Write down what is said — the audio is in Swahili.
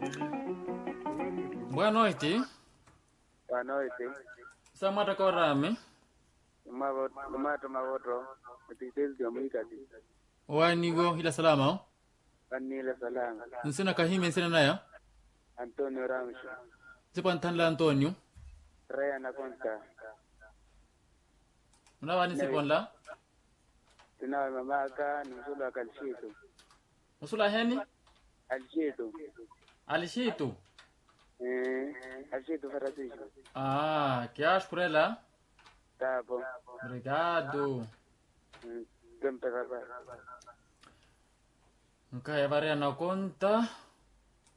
Boa noite. Boa noite. Samata Korame. Lumato Mawoto, mtetezi wa mwikati. Wanigo ila salama. o? Vanila Salanga. Nsina kahime nsina naya. Antonio Ramsho. Sipo Antanla Antonio. Raya Nakonta. Unawani siponla. Tunawe mamaka ni msulu wa Kalshitu. Usula heni. Alshitu. Alishitu. Eh, Alshitu Farasisho. Ah, kiash kurela. Tapo. Obrigado. Tempe Rapaz. Nkaya varia na conta.